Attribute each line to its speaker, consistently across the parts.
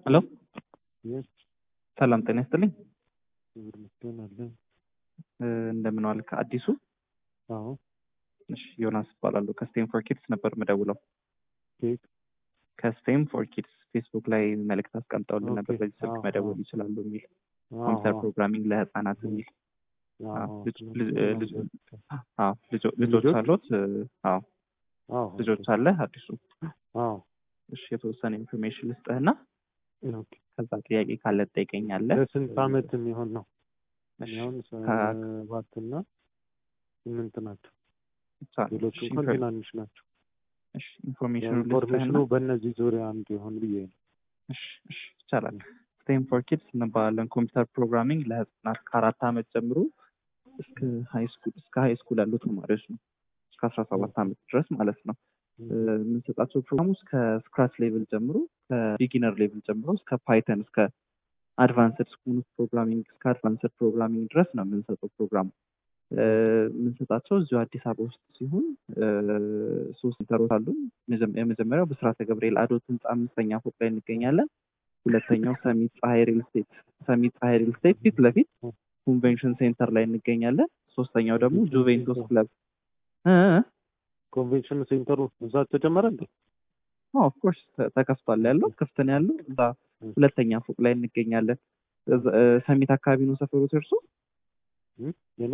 Speaker 1: ሄሎ
Speaker 2: የስ
Speaker 1: ሰላም ጤና ይስጥልኝ።
Speaker 2: ክብር ምስጋና አለን።
Speaker 1: እ፣ እንደምን ዋልክ አዲሱ?
Speaker 2: አዎ
Speaker 1: እሺ ዮናስ እባላለሁ ከስቴም ፎር ኪድስ ነበር ምደውለው።
Speaker 2: ኬክ
Speaker 1: ከስቴም ፎር ኪድስ ፌስቡክ ላይ መልእክት አስቀምጠውልን ነበር
Speaker 2: ኦኬ፣
Speaker 1: በዚህ ስልክ
Speaker 2: አዎ፣
Speaker 1: መደወል
Speaker 2: አዎ።
Speaker 1: ይችላሉ የሚል
Speaker 2: አዎ፣
Speaker 1: ኮምፒውተር
Speaker 2: አዎ፣
Speaker 1: ፕሮግራሚንግ ለህፃናት የሚል
Speaker 2: አዎ፣
Speaker 1: አዎ፣ ልጅ-
Speaker 2: ስለሱ
Speaker 1: ልጅ-
Speaker 2: ነው
Speaker 1: ልጅ-
Speaker 2: በቃ።
Speaker 1: አዎ፣ ልጆ- ልጆች
Speaker 2: ልጆች?
Speaker 1: አሉት? እ፣ አዎ
Speaker 2: አዎ፣
Speaker 1: ልጆች
Speaker 2: ኦኬ።
Speaker 1: አለ አዲሱ?
Speaker 2: አዎ፣
Speaker 1: እሺ የተወሰነ ኢንፎርሜሽን ልስጥህና
Speaker 2: ኦኬ።
Speaker 1: ከዛ ጥያቄ ካለ ትጠይቀኛለህ።
Speaker 2: ለስንት ዓመት የሚሆን ነው?
Speaker 1: እሺ፣
Speaker 2: አሁን
Speaker 1: ከ-
Speaker 2: ሰባትና ስምንት ናቸው።
Speaker 1: ቻ-
Speaker 2: ሌሎቹ
Speaker 1: እሺ፣
Speaker 2: እንኳን
Speaker 1: ኢንፎር-
Speaker 2: ትናንሽ ናቸው።
Speaker 1: እሺ፣ ኢንፎርሜሽኑ
Speaker 2: ኢንፎርሜሽኑ
Speaker 1: ልስጥህና
Speaker 2: በእነዚህ ዙሪያ አንዱ ይሆን ብዬ ነው።
Speaker 1: እሺ፣ እሺ፣ ይቻላል። ስቴም ፎር ኪድስ እንባላለን። ኮምፒውተር ፕሮግራሚንግ ለህፃናት ከአራት ዓመት ጀምሮ እስከ ሃይ ስኩል እስከ ሃይ ስኩል ያሉ ተማሪዎች ነው እስከ አስራ ሰባት ዓመት ድረስ ማለት ነው። እ፣ የምንሰጣቸው ፕሮግራሞች ከስክራች ሌቭል ጀምሮ ከቢጊነር ሌቭል ጀምሮ እስከ ፓይተን እስከ አድቫንስድ ስኩል ፕሮግራሚንግ እስከ አድቫንስድ ፕሮግራሚንግ ድረስ ነው የምንሰጠው ፕሮግራሙ። እ፣ የምንሰጣቸው እዚሁ አዲስ አበባ ውስጥ ሲሆን እ፣ ሶስት ሴንተሮች አሉ። መጀመ- የመጀመሪያው ብስራተ ገብርኤል አዶት ህንፃ አምስተኛ ፎቅ ላይ እንገኛለን። ሁለተኛው ሰሚት ፀሐይ ሪል ስቴት ሰሚት ፀሐይ ሪል ስቴት ፊት ለፊት ኮንቬንሽን ሴንተር ላይ እንገኛለን። ሶስተኛው ደግሞ ጁቬንቱስ ክለብ እ እ
Speaker 2: ኮንቬንሽን ሴንተሩ እዛ ተጨመረ እንዴ?
Speaker 1: ኦፍኮርስ ተከፍቷል ያለው ክፍት ነው ያለው እዛ ሁለተኛ ፎቅ ላይ እንገኛለን። እዛ- እ፣ ሰሚት አካባቢ ነው ሰፈሮት እርሱ
Speaker 2: እም? የኔ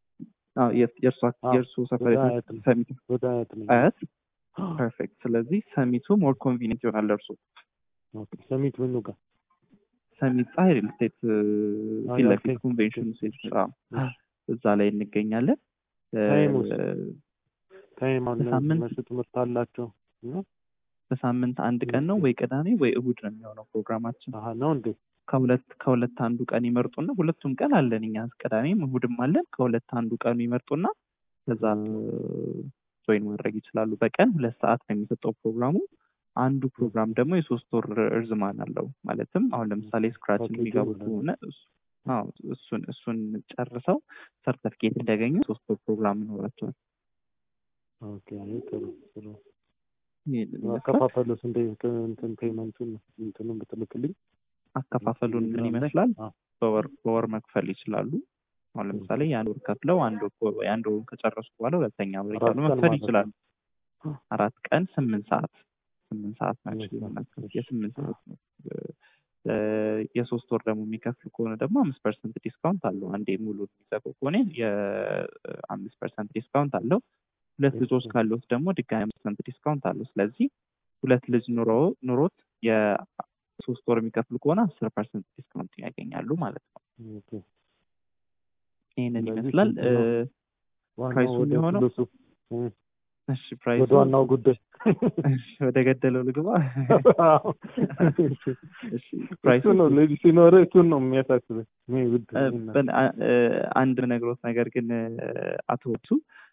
Speaker 1: የእርሱ
Speaker 2: አዎ፣
Speaker 1: የእርሱ ሰፈር
Speaker 2: ወደ
Speaker 1: የት ነው?
Speaker 2: አያት ነው።
Speaker 1: ሰሚት
Speaker 2: ወደ አያት ነኝ።
Speaker 1: አያት ፐርፌክት። ስለዚህ ሰሚቱ ሞር ኮንቪኒንት ይሆናል እርሱ
Speaker 2: ኦኬ። ሰሚት ምኑ ጋር?
Speaker 1: ሰሚት ፀሐይ ሪል ስቴት እ፣
Speaker 2: አዎ፣
Speaker 1: ፊት
Speaker 2: ያ፣
Speaker 1: ለፊት
Speaker 2: ኦኬ፣
Speaker 1: ኮንቬንሽን
Speaker 2: ኦኬ፣
Speaker 1: ሴንተር አዎ፣
Speaker 2: እሺ።
Speaker 1: እዛ ላይ እንገኛለን። እ፣
Speaker 2: ታይሙስ? ታይም አሁን
Speaker 1: በሳምንት-
Speaker 2: እነሱ ትምህርት አላቸው ነው?
Speaker 1: በሳምንት አንድ ቀን ነው ወይ ቅዳሜ ወይ እሁድ ነው የሚሆነው ፕሮግራማችን።
Speaker 2: አሀ ነው እንዴ?
Speaker 1: ከሁለት ከሁለት አንዱ ቀን ይመርጡና ሁለቱም ቀን አለን እኛ ቅዳሜም እሁድም አለን። ከሁለት አንዱ ቀኑ ይመርጡና ከዛ ጆይን ማድረግ ይችላሉ። በቀን ሁለት ሰዓት ነው የሚሰጠው ፕሮግራሙ። አንዱ ፕሮግራም ደግሞ የሶስት ወር እርዝማን አለው። ማለትም አሁን ለምሳሌ ስክራችን
Speaker 2: ፓኬጁ
Speaker 1: የሚገቡ
Speaker 2: ሁለት
Speaker 1: ከሆነ እሱ- አዎ፣ እሱን እሱን ጨርሰው ሰርተፍኬት እንዲያገኙ ሶስት ወር ፕሮግራም ይኖራቸዋል።
Speaker 2: ኦኬ። አይ ጥሩ ጥሩ።
Speaker 1: ይሄንን ይመስላል።
Speaker 2: አከፋፈሉስ እንደ እንትን ፔመንቱን እንትኑን ብትልክልኝ
Speaker 1: አከፋፈሉን ምን
Speaker 2: ቴሌግራም ላይ?
Speaker 1: ይመስላል?
Speaker 2: አዎ።
Speaker 1: በወር በወር መክፈል ይችላሉ። አሁን ለምሳሌ የአንድ ወር ከፍለው አንድ ወር የአንድ ወሩን ከጨረሱ በኋላ ሁለተኛ ወር
Speaker 2: አራት
Speaker 1: እያሉ
Speaker 2: ቀን
Speaker 1: መክፈል
Speaker 2: ማለት
Speaker 1: ይችላሉ።
Speaker 2: ነው።
Speaker 1: አራት ቀን ስምንት ሰዓት ስምንት ሰዓት ናቸው
Speaker 2: ስምንት ሰዓት፣
Speaker 1: የምናስከፍል
Speaker 2: እሺ።
Speaker 1: የስምንት ሰዓት ነው። እ፣ የሶስት ወር ደግሞ የሚከፍል ከሆነ ደግሞ አምስት ፐርሰንት ዲስካውንት አለው። አንዴ ሙሉ የሚዘጉ ከሆነ የአምስት ፐርሰንት ዲስካውንት አለው። ሁለት
Speaker 2: እሺ።
Speaker 1: ልጆች ካሉት ደግሞ ድጋሚ አምስት ፐርሰንት ዲስካውንት አለው። ስለዚህ ሁለት ልጅ ኑሮ ኑሮት የሶስት ወር የሚከፍል ከሆነ አስር ፐርሰንት ዲስካውንት ያገኛሉ ማለት ነው።
Speaker 2: ኦኬ።
Speaker 1: ይህንን
Speaker 2: ስለዚህ
Speaker 1: ይመስላል።
Speaker 2: ስንት ነው?
Speaker 1: እ፣
Speaker 2: ዋናው
Speaker 1: ፕራይሱ
Speaker 2: ወደ
Speaker 1: የሚሆነው
Speaker 2: ፍሉሱ እም፣
Speaker 1: እሺ ፕራይሱ
Speaker 2: ወደ ዋናው ጉዳይ
Speaker 1: እሺ፣ ወደ ገደለው ልግባ።
Speaker 2: አዎ።
Speaker 1: እሺ ፕራይሱ
Speaker 2: እሱ ነው ልጅ ሲኖር እሱን ነው የሚያሳስበኝ። እኔ ውድ
Speaker 1: እ፣
Speaker 2: እና-
Speaker 1: በን- አ- እ፣ አንድ ነግሮት ነገር ግን እ፣ አቶ ወቱ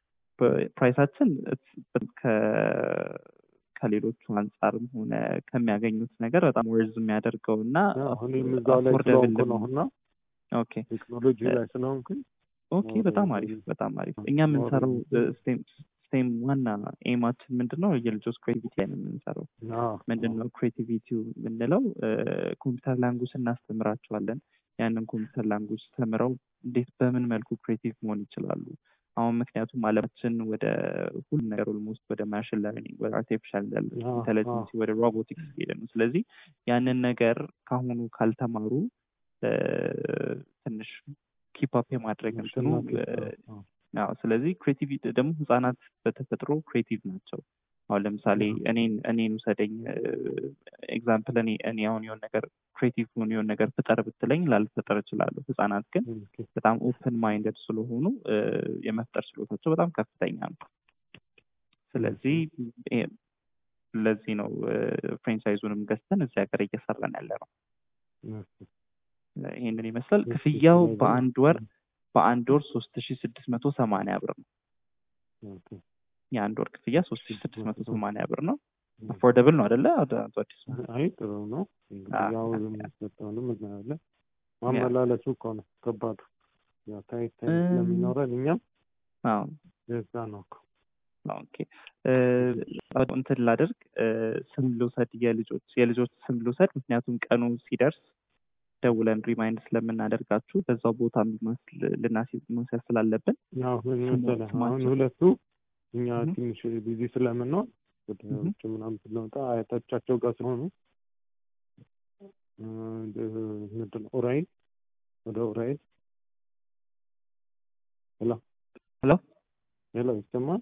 Speaker 1: ፕራይሳችን እስ- ከ- ከሌሎቹ አንጻርም ሆነ ከሚያገኙት ነገር በጣም ወርዝ የሚያደርገው እና
Speaker 2: ያው እኔም እዛው ላይ ስለሆንኩ ነው እና
Speaker 1: ኦኬ
Speaker 2: ቴክኖሎጂ ላይ ስለሆንኩኝ
Speaker 1: ኦኬ በጣም አሪፍ በጣም አሪፍ። እኛ የምንሰራው ስቴም ስቴም ዋና ኤማችን ምንድን ነው? የልጆች ክሬቲቪቲ ላይ ነው የምንሰራው።
Speaker 2: አዎ፣
Speaker 1: ምንድን ነው ክሬቲቪቲው የምንለው? ኮምፒውተር ላንጉጅ እናስተምራቸዋለን። ያንን ኮምፒውተር ላንጉጅ ተምረው እንዴት በምን መልኩ ክሬቲቭ መሆን ይችላሉ። አሁን ምክንያቱም አለማችን ወደ ሁሉ ነገር ኦልሞስት ወደ ማሽን ለርኒንግ ወደ አርቲፊሻል
Speaker 2: አዎ፣
Speaker 1: ኢንቴሊጀንስ ወደ ሮቦቲክስ ሄደ ነው። ስለዚህ ያንን ነገር ካሁኑ ካልተማሩ እ፣ ትንሽ ኪፕ የማድረግ እንትኑ እ፣
Speaker 2: አዎ፣
Speaker 1: አዎ ስለዚህ ክሬቲቪቲ ደግሞ ህጻናት በተፈጥሮ ክሬቲቭ ናቸው። አሁን ለምሳሌ እኔን እኔን ውሰደኝ ኤግዛምፕል እኔ እኔ አሁን የሆነ ነገር ክሬቲቭ ሆን የሆነ ነገር ፍጠር ብትለኝ ላልፈጠር እችላለሁ። ህጻናት ግን
Speaker 2: ኦኬ።
Speaker 1: በጣም ኦፕን ማይንደድ ስለሆኑ እ፣ የመፍጠር ችሎታቸው በጣም ከፍተኛ ነው። ስለዚህ ይሄ- ለዚህ ነው ፍሬንቻይዙንም ገዝተን እዚህ ሀገር እየሰራን ያለ ነው። ይህንን ይመስላል።
Speaker 2: እሺ፣
Speaker 1: ክፍያው
Speaker 2: ስለዚህ-
Speaker 1: በአንድ ወር በአንድ ወር ሶስት ሺ ስድስት መቶ ሰማንያ ብር ነው።
Speaker 2: ኦኬ።
Speaker 1: የአንድ ወር ክፍያ ሶስት ሺ ስድስት መቶ ሰማንያ ብር ነው። አፎርደብል ነው አደለ? አቶ አዲስ
Speaker 2: አይ ጥሩ ነው። እንግዲህ
Speaker 1: አዎ፣
Speaker 2: ያው
Speaker 1: ያ-
Speaker 2: የሚሰጠውንም እናያለን። ማመላለሱ እኮ ነው ከባዱ። ያው ታይት ታይት
Speaker 1: እም፣
Speaker 2: ስለሚኖረን እኛም
Speaker 1: አዎ
Speaker 2: የዛ ነው እኮ
Speaker 1: ኦኬ እ፣ እንትን ላደርግ እ፣ ስም ልውሰድ የልጆች የልጆች ስም ልውሰድ ምክንያቱም ቀኑ ሲደርስ ደውለን ሪማይንድ ስለምናደርጋችሁ በዛው ቦታ መስል ልናስይዝ መውሰድ ስላለብን
Speaker 2: ያው ምን
Speaker 1: ስሙ-
Speaker 2: መሰለህ አሁን
Speaker 1: ስማቸው?
Speaker 2: ሁለቱ እኛ
Speaker 1: እህ።
Speaker 2: ትንሽ ቢዚ ስለምንሆን ወደ
Speaker 1: እህ።
Speaker 2: ውጭ ምናምን ስንወጣ አያቶቻቸው ጋር ስለሆኑ እ፣ ምንድን ነው ኡራኤል ወደ ኡራኤል ሄሎ
Speaker 1: ሄሎ
Speaker 2: ሄሎ ይሰማል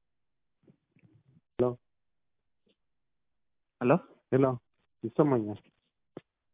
Speaker 1: ሄሎ
Speaker 2: ሄሎ ይሰማኛል